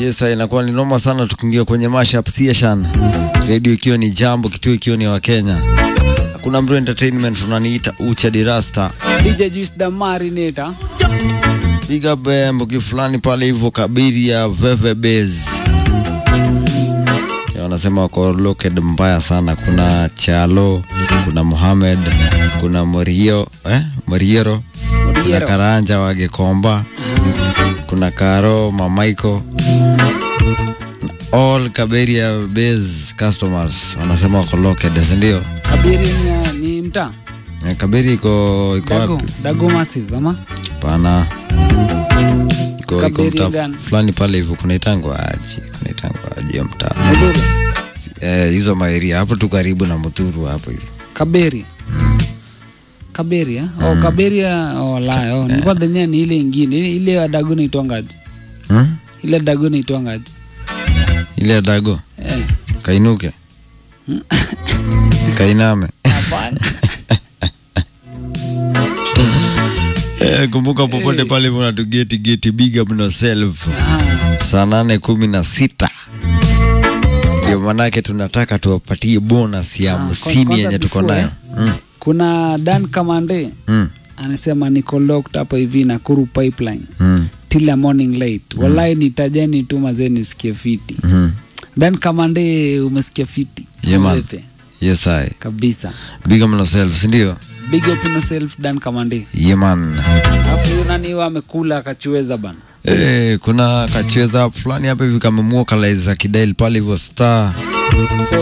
Yes, inakuwa ni noma sana tukiingia kwenye mashup session. Radio ikiwa ni jambo, kituo ikiwa ni wa Kenya. Hakuna mtu entertainment unaniita Ucha Dirasta. DJ Juice the Marinator. Big up eh, mbuki fulani pale hivyo kabiri ya Veve Base. Ya, Wanasema wako located mbaya sana. Kuna Chalo, kuna Mohamed, kuna Morio, eh, Moriero, kuna Moriero. Karanja wa Gekomba, kuna Karo, Mamaiko. All Kaberia Base customers wanasema wako located, si ndio? Kabiri ni, ni mtaa. Eh, Kaberi iko iko Dago, wapi? Dago Massive ama? Pana iko iko Kaberi mtaa gani? fulani pale hivyo, kunaitangwa aji, kunaitangwa aji ya mtaa Mudhuru. eh, hizo maeria hapo tu karibu na Muturu hapo hivyo. Kaberi. Kaberi eh? Oh, Kaberi ya- oh, la, oh, nilikuwa dhania ni ile ingine. Ile, ile ya Dago naitwangaje? Hmm? Ile Dago naitwangaje? Ile ya dago Eh. kainuke kainame. Hapana. Eh, kumbuka popote pale hivyo unatugeti geti, big up yourself. Ah, saa nane kumi na sita ndio manake tunataka tuwapatie bonus ya Ah, hamsini kwanza yenye tuko before, nayo mm. Kuna Dan Kamande Mm. anasema niko locked hapa hivi Nakuru pipeline Mm. till a morning late. Wallahi nitajeni tu mazee nisikie fiti. Mm. Dan Kamande umesikia fiti. Yeah, man. Ulepe. yes I Kabisa. big up yourself sindio Big up on yourself Dan Kamande. yeman Alafu huyu nani huyo amekula akachiweza bana. Eh, kuna kacheza fulani hapa hivi kamemua kalaiza kidail pale hivyo star